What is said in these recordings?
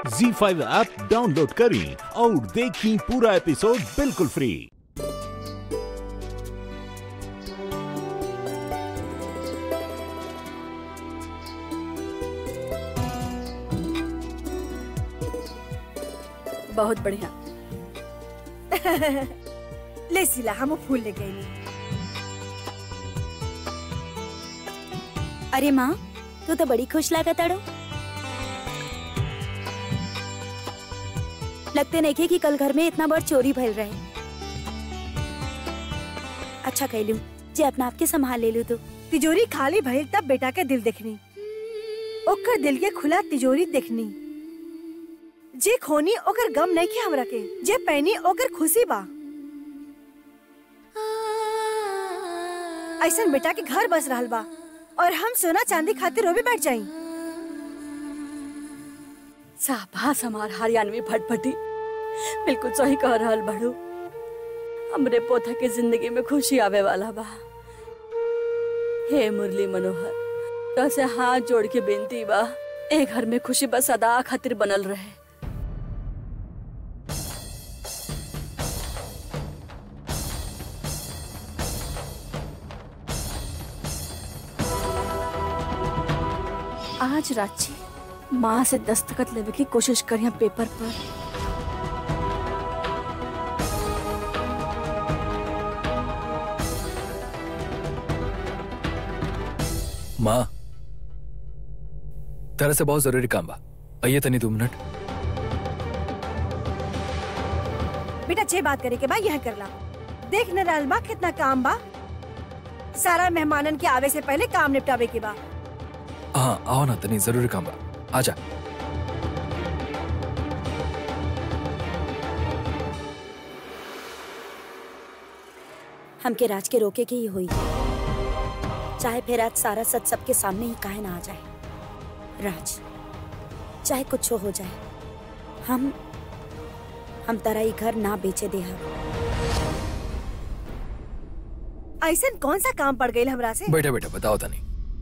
जी five app download करें और देखें पूरा एपिसोड बिल्कुल फ्री बहुत बढ़िया ले सिला हम फूल ले गई अरे माँ तू तो बड़ी खुश लागत अड़ो लगते नहीं खे कि कल घर में इतना बड़ चोरी भइल रहे अच्छा कैलू जे अपना आप के संभाल ले लू तू तिजोरी खाली भइल तब बेटा के दिल देखनी ओकर दिल के खुला तिजोरी देखनी जे खोनी ओकर गम नहीं के हमरा के जे पैनी ओकर खुशी बा ऐसन बेटा के घर बस रहल बा और हम सोना चांदी खातिर रोबे बैठ जाई शाबाश हमार हरियाणवी भटभटी बिल्कुल सही कह रहल बड़ू हमरे पोता के जिंदगी में खुशी आवे वाला बा हे मुरली मनोहर तो से हाथ जोड़ के बेनती बा ए घर में खुशी बस सदा खातिर बनल रहे आज रांची माँ से दस्तखत लेवे की कोशिश करिया पेपर पर माँ तेरे से बहुत जरूरी काम बा आइए तनी दो मिनट बेटा जे बात करे के बा यह करला देख न रहल बा कितना काम बा सारा मेहमानन के आवे से पहले काम निपटावे के बा हाँ आओ ना तनी जरूरी काम बा आजा हमके राज के रोके के ही हुई चाहे फिर आज सारा सच सबके सामने ही काहे ना आ जाए राज चाहे कुछ हो जाए हम हम तारा ई घर ना बेचे दे हम ऐसन कौन सा काम पड़ गई हमरा से बैठे बैठे बताओ तनी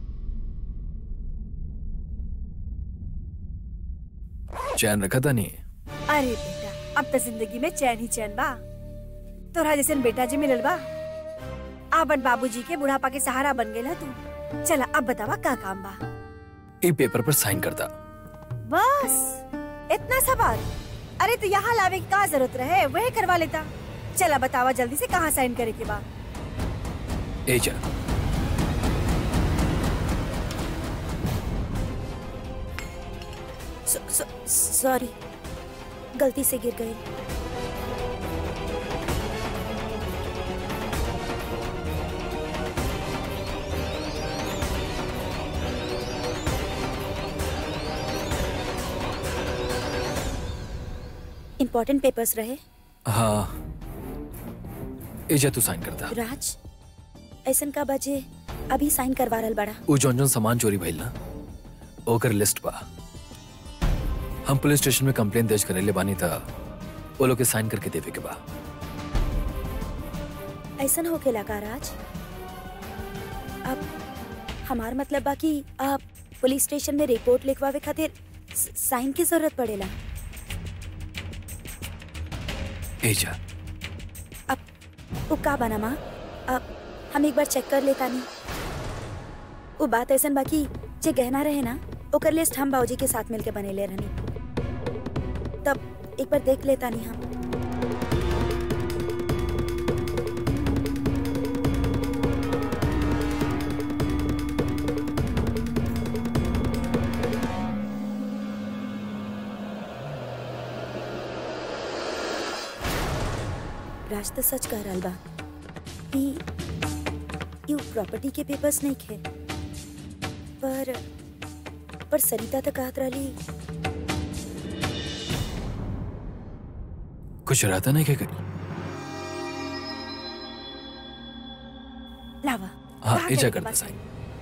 चैन रखा था नहीं अरे बेटा अब तो जिंदगी में चैन ही चैन बा तोरा जैसन बेटा जी मिलल बा आपन बाबूजी के बुढ़ापा के सहारा बन गेला तू चला अब बतावा का काम बा ए पेपर पर साइन करता बस इतना सा बात अरे तो यहाँ लावे की का जरूरत रहे वही करवा लेता चला बतावा जल्दी से कहाँ साइन करे के बा ए जा सो- सो- सॉरी गलती से गिर गई इम्पोर्टेंट पेपर्स रहे हाँ ए जा तू साइन करता राज ऐसन का बजे अभी साइन करवा रहल बड़ा उ जौन जौन सामान चोरी भइल ना ओकर लिस्ट बा हम पुलिस स्टेशन में कंप्लेन दर्ज करेले बानी था वो लोग के साइन करके देवे के बा ऐसन होके लगा राज अब हमार मतलब बा कि आप पुलिस स्टेशन में रिपोर्ट लिखवावे खातिर स- साइन की जरूरत पड़ेला ए जा अब वो का बना माँ अब हम एक बार चेक कर लेता नहीं वो बात ऐसन बाकी जे गहना रहे ना ओकर लिस्ट हम बाबूजी के साथ मिलके बनेले रहनी तब एक बार देख लेता नहीं हम राज तो सच कह रहल बा ई यू प्रॉपर्टी के पेपर्स नहीं खे पर पर सरिता तो कहत रहली कुछ रहता नहीं क्या करी लावा हाँ कहाँ ए जा करे के करता बा साइन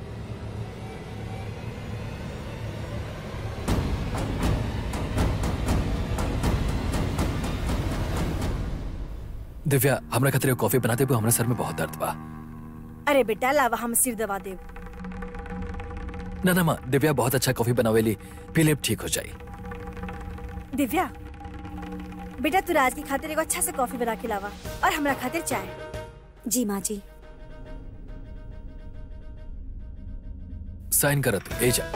दिव्या हमरा खातिर कॉफी बनाते हुए हमरा सर में बहुत दर्द बा अरे बेटा लावा हम सिर दबा देव ना ना माँ दिव्या बहुत अच्छा कॉफी बनावेली पी लेब ठीक हो जाई दिव्या बेटा तू राज की खातिर एगो अच्छा से कॉफी बना के लावा और हमरा खातिर चाय जी माँ जी साइन करत ए जा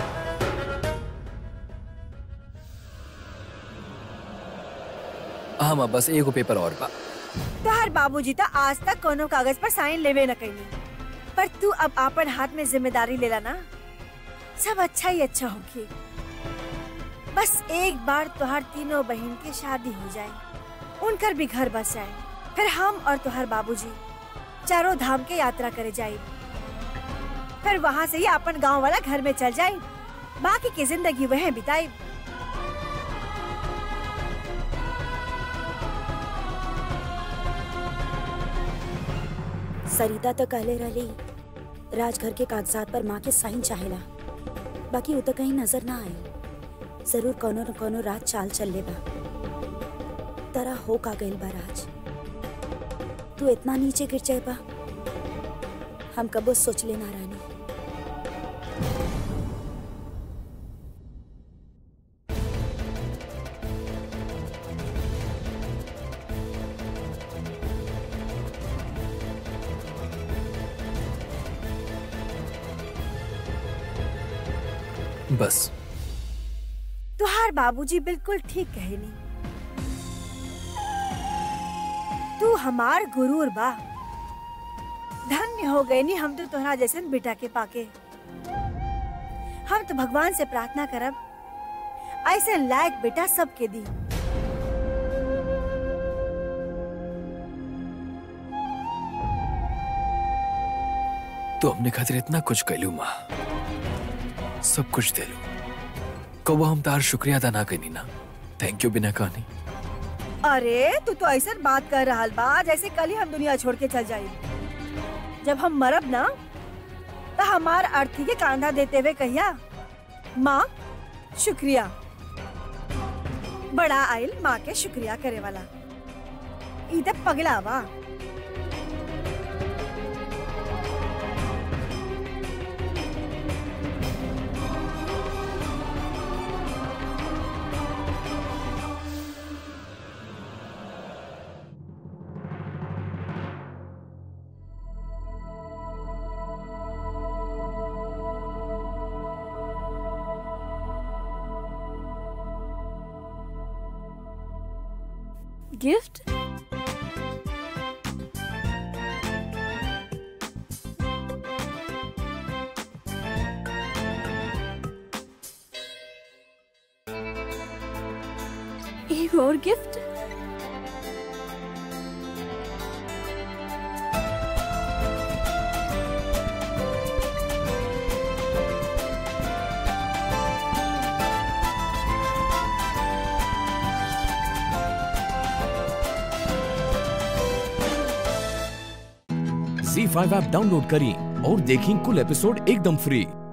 हाँ माँ बस एगो पेपर और बा तोहर बाबूजी तो आज तक कोनो कागज पर साइन लेवे न कैनी पर तू अब आपन हाथ में जिम्मेदारी लेला ना सब अच्छा ही अच्छा होगी बस एक बार तोहर तीनों बहन की शादी हो जाए उनकर भी घर बस जाए फिर हम और तोहर बाबूजी चारों धाम के यात्रा करे जाए फिर वहाँ से ही अपन गांव वाला घर में चल जाए बाकी की जिंदगी वह बिताए सरिता तो कहले रहली राजघर के कागजात पर माँ के साइन चाहेला बाकी वो तो कहीं नजर ना आई जरूर कोनो न कोनो राज चाल चल ले बा तरह हो का गइल बा राज तू इतना नीचे गिर जाए बा हम कबो सोच लेना रानी बस तुहार बाबूजी बिल्कुल ठीक कहनी तू हमार गुरूर बा धन्य हो गए नी हम तो तोहरा जैसन बेटा के पाके हम तो भगवान से प्रार्थना करब ऐसे लायक बेटा सबके दी तो हमने खातिर इतना कुछ कैलू माँ सब कुछ देलू कबो हम तार शुक्रिया अदा ना कनी ना थैंक यू बिना कहनी अरे तू तो ऐसा बात कर रहा बा जैसे कल ही हम दुनिया छोड़ के चल जाए जब हम मरब ना तो हमार अर्थी के कांधा देते हुए कहिया माँ शुक्रिया बड़ा आयल माँ के शुक्रिया करे वाला ई त पगला बा गिफ्ट एक और गिफ्ट झी फाइव ऐप डाउनलोड करें और देखें कुल एपिसोड एकदम फ्री